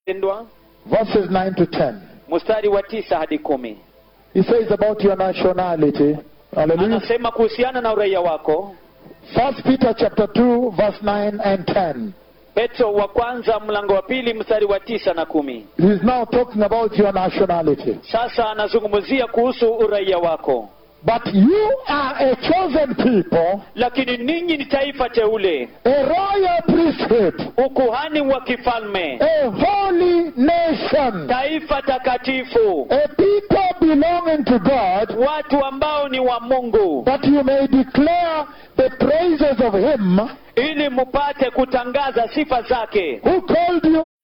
pendwa verses 9 to 10. mstari wa tisa hadi kumi He says about your nationality. Hallelujah. anasema kuhusiana na uraia wako First Peter chapter 2, verse 9 and 10. petro wa kwanza mlango wa pili mstari wa tisa na kumi He's now talking about your nationality. sasa anazungumzia kuhusu uraia wako But you are a chosen people, lakini ninyi ni taifa teule a royal priesthood, ukuhani wa kifalme a holy nation, taifa takatifu a people belonging to God, watu ambao ni wa mungu that you may declare the praises of Him ili mupate kutangaza sifa zake who called you